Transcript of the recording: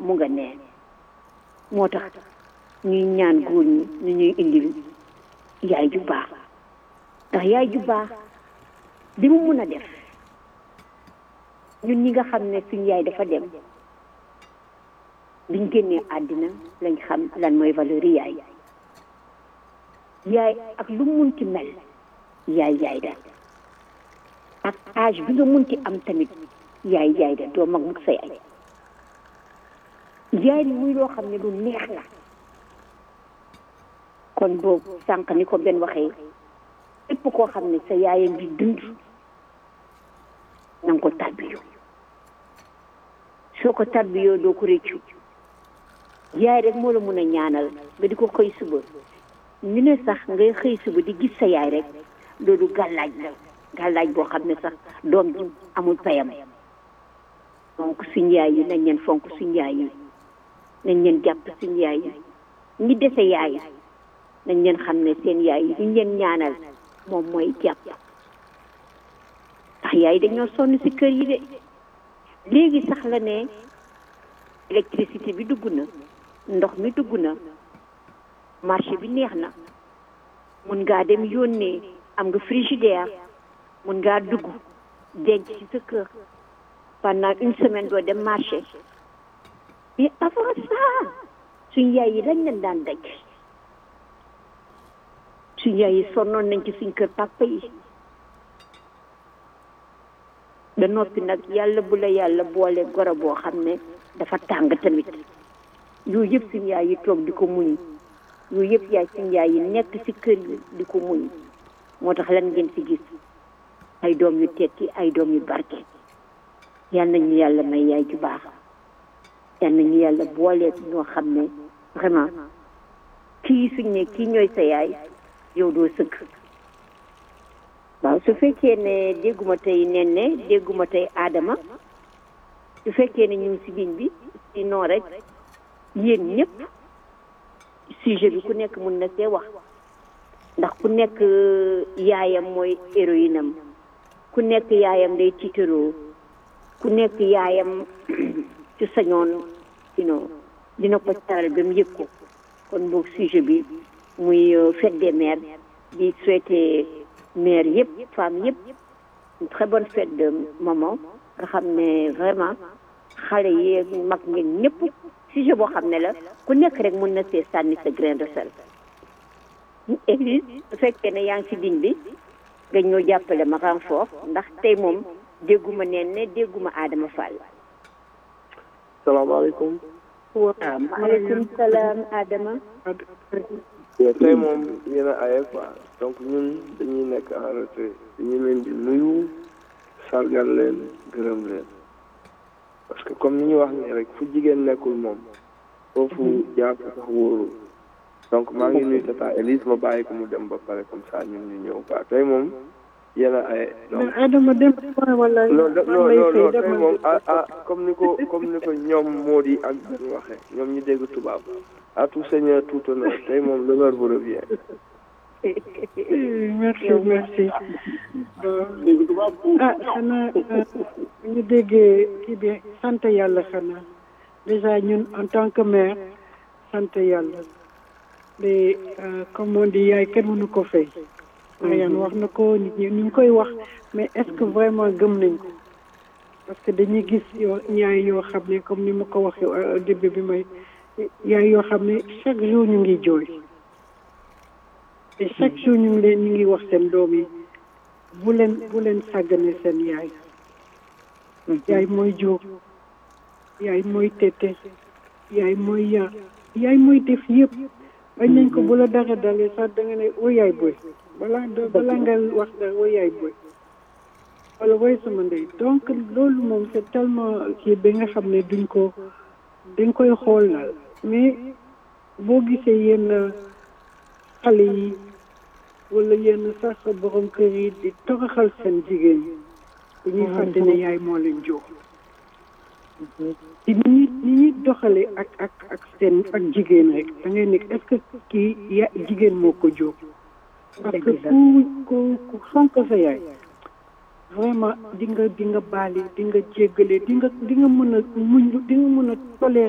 mu nga nee moo tax ñuy ñaan góor ñi ñu ñuy indil yaay ju baax ndax yaay ju baax li mu mun a def ñun ñi nga xam ne suñ yaay dafa dem biñ génnee àddina lañ xam lan mooy valeur yi yaay yaay ak lu munti mel yaay yaay da ak âge bi nga munti am tamit yaay yaay da doo mag mukk sa yaay yaay ni muy loo xam ne lu neex la kon boobu sànq ni ko benn waxee képp koo xam ne sa yaay a ngi dund na nga ko tarbiyoo soo ko tarbiyoo doo ko réccu yaay rek moo la mun a ñaanal nga di ko xëy suba ñu ne sax ngay xëy suba di gis sa yaay rek loolu gàllaaj la gàllaaj boo xam ne sax doom ji amul payam donc suñ yaay yi nañ leen fonk suñ yaay yi nañ leen jàpp suñ yaay yi ñi dese yaay nañ leen xam ne seen yaay yi ñu leen ñaanal moom mooy jàpp ndax yaay dañoo sonn si kër yi de léegi sax la ne électricité bi dugg na ndox mi dugg na marché bi neex na mun ngaa dem yónnee am nga frigidaire mun ngaa dugg denc ci sa kër pendant une semaine doo dem marché mais avant ça suñ yaay yi dañ leen daan daj suñ yaay yi sonnoon nañ ci suñ kër papa yi ba noppi nag yàlla bu la yàlla boole goro boo xam ne dafa tàng tamit yooyu yëpp suñ yaay yi toog di ko muñ yooyu yëpp yaay suñ yaay yi nekk ci kër yi di ko muñ moo tax lan ngeen ci gis ay doom yu tekki ay doom yu barke yal nañu yàlla may yaay ju baax yal nañu yàlla booleeg ñoo xam ne vraiment kii suñ ne kii ñooy sa yaay yow doo sëgg waaw su fekkee ne dégguma tey nen ne dégguma tey aadama su fekkee ne ñu ngi si ligne bi sinon rek yéen ñëpp sujet bi ku nekk mun na see wax ndax ku nekk yaayam mooy héroïne am ku nekk yaayam day tiitaroo ku nekk yaayam ci sañoon sinon dina ko taral ba mu yëg ko kon boog sujet bi muy fête des mères di souhaiter mère yëpp femme yëpp une très bonne fête de maman nga xam ne vraiment xale yi mag ngeen ñëpp sujet boo xam ne la ku nekk rek mun na see sànni sa grain de sel Élise su fekkee ne yaa ngi ci ligne bi nga ñëw jàppale ma renfort ndax tey moom dégguma neen ne dégguma Adama Fall salaamaaleykum. waaw maaleykum salaam Adama. tey moom yéen a aye quoi donc ñun dañuy nekk en retrait dañu leen di nuyu sargal leen gërëm leen parce que comme ni ñu wax nii rek fu jigéen nekkul moom foofu jàpp sax wóoru donc maa ngi nuyu tata Elise ma bàyyi ko mu dem ba pare comme ça ñun ñu ñëw quoi tey moom yéen a aye donc Adama dem wala non non non non tey moom ah ah comme ni ko comme ni ko ñoom moo di ak ñu waxee ñoom ñu dégg tubaab à tout seigneur tout honneur tey moom l'honneur vous revient. merci merci ah xanaa ñu déggee kii bi sant yàlla xanaa déjà ñun en tant que mère sant yàlla mais comme on dit yaay kenn mënu ko fay. Mariane wax na ko nit ñi ñu ngi koy wax mais est-ce que vraiment gëm nañ ko parce que dañuy gis yoo yaay yoo xam ne comme ni ma ko waxee début bi may yaay yoo xam ne chaque jour ñu ngi jooy te chaque jour ñu ngi leen ñu ngi wax seen doom yi bu leen bu leen sàggane seen yaay yaay mooy jóg yaay mooy tete yaay mooy yar yaay mooy def yëpp bañ nañ ko bu la dara dalee sax da nga ne wo yaay boy balaa balaa nga wax dara wo yaay boy wala woy sama ndey donc loolu moom c'est tellement kii bi nga xam ne duñ ko dañ koy xool daal mais boo gisee yenn xale yi wala yenn sax borom kër yi di toroxal seen jigéen yi dañuy fàtte ne yaay moo leen jox ci ni ñuy ni ñuy doxale ak ak ak seen ak jigéen rek da ngay nekk est-ce que kii ya jigéen moo ko jóg parce que ku ku ku fonk sa yaay vraiment di nga di nga baali di nga jéggale di nga di nga mën a muñ di nga mën a tolérer